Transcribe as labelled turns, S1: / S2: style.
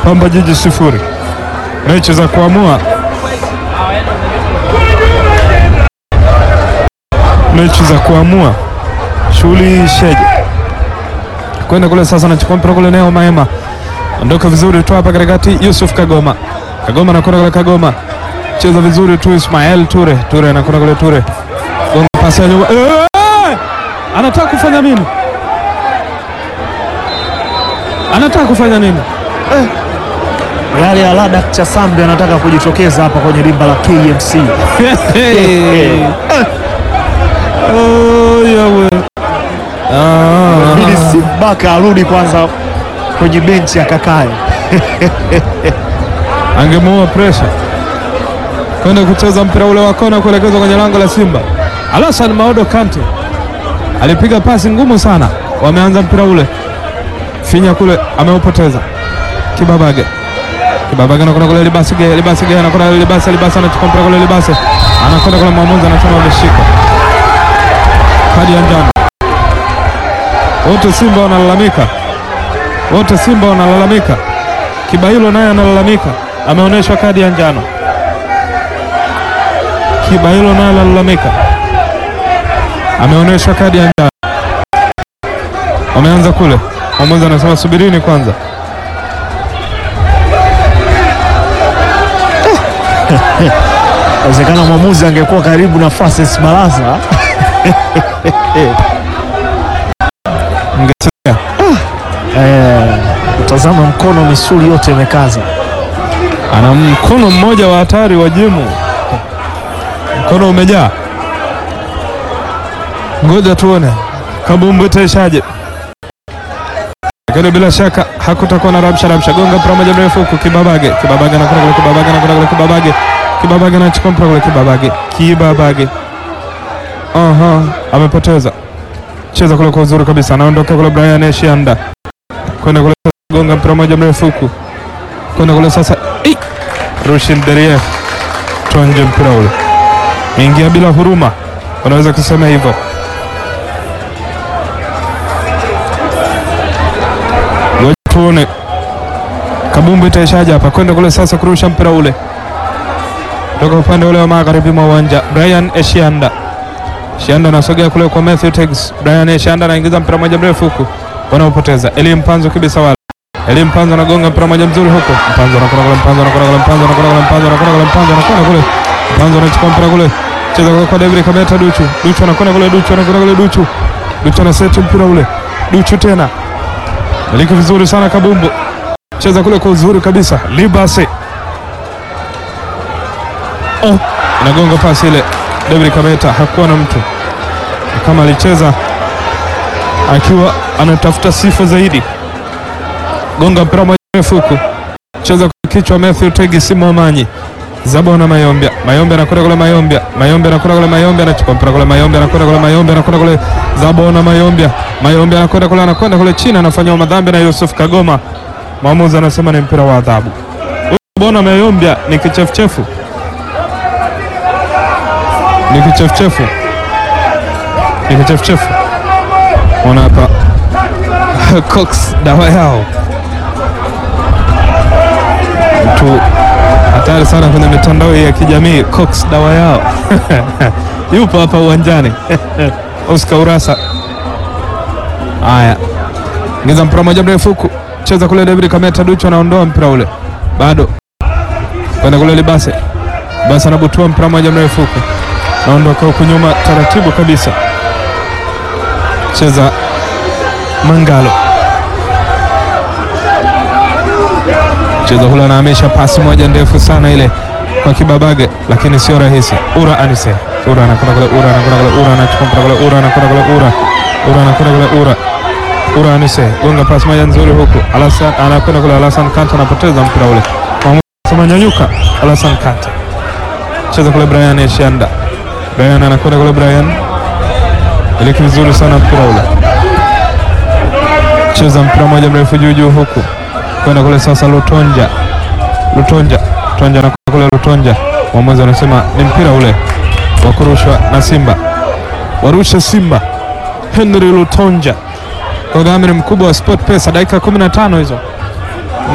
S1: Pamba Jiji sifuri. Mechi za kuamua, mechi za kuamua, shughuli sheje kwenda kule sasa, anachukua mpira kule, Neo Maema ondoka vizuri tu hapa katikati, Yusuf Kagoma, Kagoma anakwenda kule, Kagoma cheza vizuri tu, Ismael Ture, Ture anakwenda kule, Ture gonga pasi ya nyuma, Eh! anataka kufanya nini? Anataka kufanya nini?
S2: Yale Alada Chasambi anataka kujitokeza hapa kwenye dimba la KMC.
S1: Oh, yawe. Ah.
S2: Bidi Simbaka arudi kwanza kwenye benchi akakae.
S1: angemuua presha kwenda kucheza mpira ule wa kona kuelekezwa kwenye lango la Simba. Alasan Maodo Kante alipiga pasi ngumu sana, wameanza mpira ule finya kule, ameupoteza Kibabage. Kibabage anakwenda kule Libasige, Libasige anakwenda kule Libasi, Libasi anachukua mpira kule Libasi, anakwenda kule mwamuzi anasema ameshika kadi ya njano. Wote Simba wanalalamika, wote Simba wanalalamika. Kibailo naye analalamika, ameonyeshwa kadi ya njano. Kibailo naye analalamika, ameonyeshwa kadi ya njano. Wameanza kule, mwamuzi anasema subirini kwanza.
S2: Inawezekana mwamuzi angekuwa karibu na Francis Baraza
S1: Mngesikia
S2: eh, utazama mkono, misuli yote imekaza.
S1: ana mkono mmoja wa hatari wa jimu, mkono umejaa. Ngoja tuone kabumbu itaishaje, lakini bila shaka hakutakuwa na rabsha rabsha. Gonga mpira moja mrefu huku, Kibabage Kibabage anakwenda kule, Kibabage anakwenda kule, Kibabage Kibabage anachukua mpira kule, Kibabage Kibabage, aha, amepoteza. Cheza kule kwa uzuri kabisa, anaondoka kule Brian Eshianda kwenda kule, gonga mpira moja mrefu huku kwenda kule sasa. Ei! Rushin Derief tuanje mpira ule, ingia bila huruma, unaweza kusema hivyo. Ngoja tuone kabumbu itaishaje hapa, kwenda kule sasa, kurusha mpira ule toka upande ule wa magharibi mwa uwanja. Brian Eshianda, Eshianda anasogea kule kwa Matthew Tegs. Brian Eshianda anaingiza mpira moja mrefu huku, wanaopoteza Eli Mpanzo kibisa wala Eli Mpanzo anagonga mpira moja mzuri huko. Mpanzo anakwenda kule, Mpanzo anakwenda kule, Mpanzo anakwenda kule, Mpanzo anakwenda kule, Mpanzo anakwenda kule. Mpanzo anachukua mpira kule. Cheza kule kwa David Kameta Duchu. Duchu anakwenda kule, Duchu anakwenda kule, Duchu. Duchu anaseti mpira ule. Duchu tena. Miliki vizuri sana Kabumbu. Cheza kule kwa uzuri kabisa. Libase. Oh, inagonga pasi ile. David Kameta hakuwa na mtu. Ni Kama alicheza akiwa anatafuta sifa zaidi gonga mpira moja mrefu huku, cheza kwa kichwa Matthew Tegi Simo Manyi Zabona Mayombia, Mayombia anakwenda kule, Mayombia, Mayombia anakwenda kule, Mayombia anachukua mpira kule, Mayombia anakwenda kule, Mayombia anakwenda kule, Zabona Mayombia, Mayombia anakwenda kule, anakwenda kule chini, anafanywa madhambi na Yusuf Kagoma. Mwamuzi anasema ni mpira wa adhabu. Huyu Zabona Mayombia ni kichefuchefu, ni kichefuchefu, ni kichefuchefu. Ona hapa Cox dawa yao mtu hatari sana kwenye mitandao ya kijamii. Cox dawa yao yupo hapa uwanjani Oscar Urasa. Haya, ingiza mpira moja mrefu huku, cheza kule. David Kameta Duchu anaondoa mpira ule, bado kwenda kule. Libase basi anabutua mpira moja mrefu huku, naondoka huku nyuma taratibu kabisa, cheza Mangalo cheza kule, anahamisha pasi moja ndefu sana ile kwa Kibabage, lakini sio rahisi. Ura Anise, Ura anakwenda kule, Ura anakwenda kule, Ura anachukua mpira kule, Ura anakwenda kule, Ura Ura anakwenda kule, Ura Ura Anise gonga pasi moja nzuri huku, Alasan anakwenda kule, Alasan Kante anapoteza mpira ule, sema nyanyuka, Alasan Kante cheza kule, Brian Eshianda, Brian anakwenda kule, Brian iliki vizuri sana mpira ule, cheza mpira moja mrefu juu juu huku kwenda kule sasa, Lutonja Lutonja Lutonja na kule Lutonja, mwamuzi anasema ni mpira ule wa kurushwa na Simba, warusha Simba. Henry Lutonja kwa udhamini mkubwa wa Sport Pesa, dakika 15 hizo.